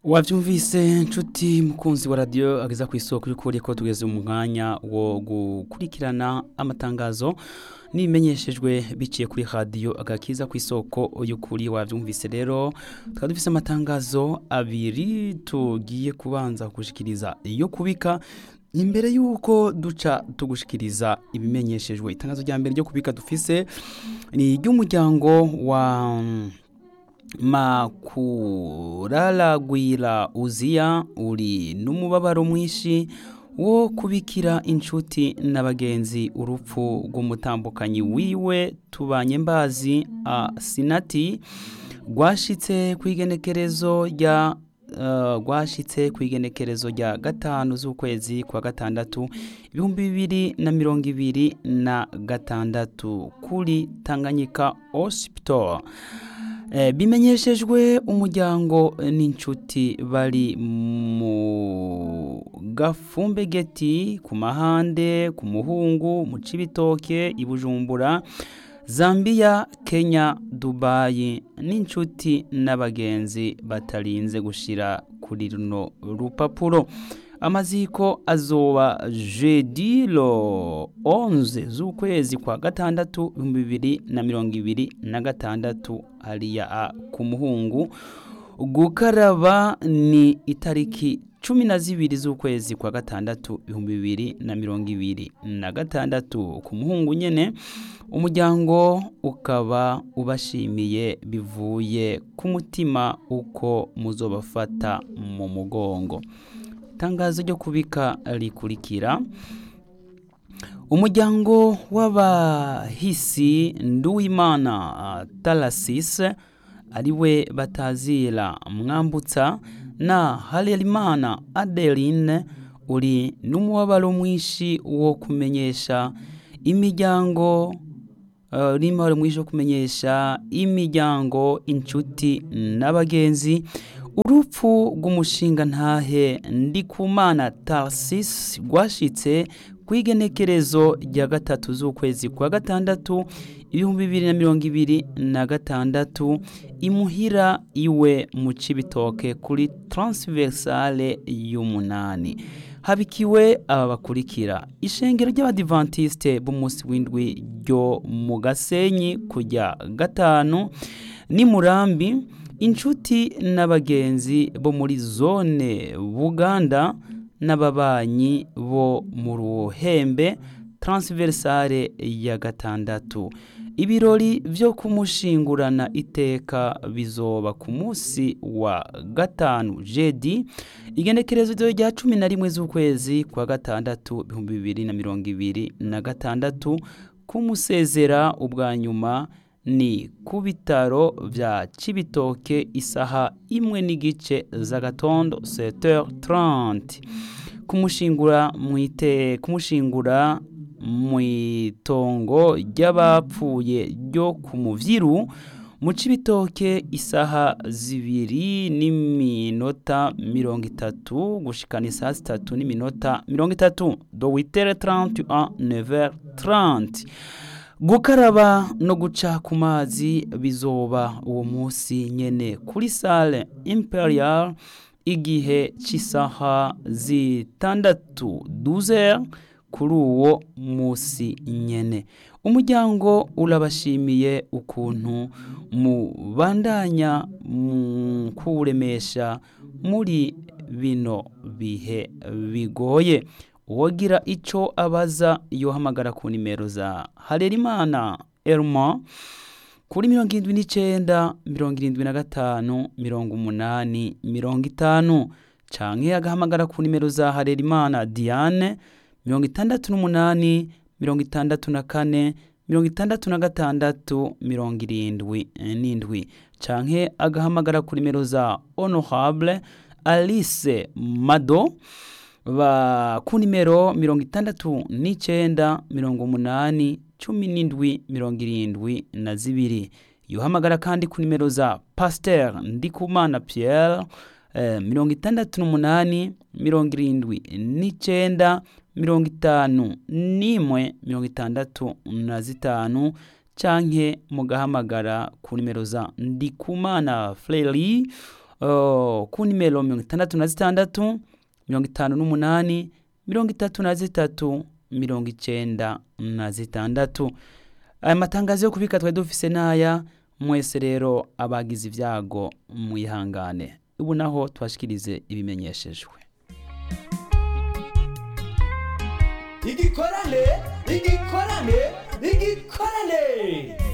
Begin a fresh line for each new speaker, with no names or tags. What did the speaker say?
wabyumvise nshuti mukunzi wa radiyo ageza ku isoko y'ukuri ko tugeze mu mwanya wo gukurikirana amatangazo n'ibimenyeshejwe biciye kuri radiyo agakiza ku isoko y'ukuri wabyumvise rero tukaba dufite amatangazo abiri tugiye kubanza gushikiriza iyo kubika imbere y'uko duca tugushikiriza ibimenyeshejwe itangazo rya mbere ryo kubika dufise ni iry'umuryango wa makuraragwira uziya uri n'umubabaro mwinshi wo kubikira inshuti n'abagenzi urupfu rw'umutambukanyi wiwe tubanye mbazi a sinati rwashitse ku igenekerezo rya rwashitse ku igenekerezo rya gatanu z'ukwezi kwa gatandatu ibihumbi bibiri na mirongo ibiri na gatandatu kuri tanganyika hospital bimenyeshejwe umuryango n'inshuti bari mu gafumbegeti ku mahande ku muhungu mu cibitoke i bujumbura zambia kenya dubayi n'inshuti n'abagenzi batarinze gushira kuri runo rupapuro amaziko azoba jeudi lo 11 z'ukwezi kwa gatandatu ibihumbi bibiri na mirongo ibiri na gatandatu hariya ku muhungu gukaraba ni itariki cumi na zibiri z'ukwezi kwa gatandatu ibihumbi bibiri na mirongo ibiri na gatandatu ku muhungu nyene umuryango ukaba ubashimiye bivuye ku mutima uko muzobafata mu mugongo itangazo ryo kubika rikurikira umuryango w'abahisi nduwimana talasise ariwe batazira mwambutsa na harerimana adeline uri n'umubabaro mwinshi wo kumenyesha imiryango urimo mwinshi wo kumenyesha imiryango inshuti n'abagenzi urupfu rw'umushinga ntahe ndikumana tarsisi rwashitse ku igenekerezo rya gatatu z'ukwezi kwa gatandatu ibihumbi bibiri na mirongo ibiri na gatandatu imuhira iwe mu cibitoke kuri taransiverisale y'umunani habikiwe aba bakurikira ishengero ry'abadivantisite b'umunsi w'indwi ryo mu gasenyi kujya gatanu ni murambi inshuti n'abagenzi bo muri zone buganda n'ababanyi bo mu ruhembe taransiverisare ya gatandatu ibirori byo kumushingurana iteka bizoba ku munsi wa gatanu jedi igenekerezo rya cumi na rimwe z'ukwezi kwa gatandatu ibihumbi bibiri na mirongo ibiri na gatandatu kumusezera ubwa nyuma ni ku bitaro bya cibitoke isaha imwe n'igice z'agatondo seteur 30 kumushingura mwite kumushingura mu itongo ry'abapfuye ryo ku muvyiru mu cibitoke isaha zibiri n'iminota mirongo itatu gushikana isaha zitatu n'iminota mirongo itatu do witere 30 a 9 30 gukaraba no guca ku mazi bizoba uwo munsi nyene kuri sale imperial igihe cy'isaha zitandatu duzer kuri uwo munsi nyene umuryango urabashimiye ukuntu mubandanya mu kuwuremesha muri bino bihe bigoye uwagira icyo abaza yohamagara ku nimero za harerimana elma kuri mirongo irindwi n'icyenda mirongo irindwi na gatanu mirongo umunani mirongo itanu cyangwa agahamagara ku nimero za harerimana diane mirongo itandatu n'umunani mirongo itandatu na kane mirongo itandatu na gatandatu mirongo irindwi n'indwi cyangwa agahamagara ku nimero za honorable alice mado ba ku nimero mirongo itandatu n'icyenda mirongo umunani cumi n'indwi mirongo irindwi na zibiri yuhamagara kandi ku nimero za pasiteri ndikumana Pierre mirongo itandatu n'umunani mirongo irindwi n'icyenda mirongo itanu n'imwe mirongo itandatu na zitanu canke mugahamagara ku nimero za ndikumana Fleri uh, ku nimero mirongo itandatu na zitandatu mirongo itanu n'umunani mirongo itatu na zitatu mirongo icenda na zitandatu aya matangazo yo kubika twari dufise n'aya mwese rero abagize ibyago mwihangane ubu naho tubashikirize ibimenyeshejwe
igikorane igikorane igikorane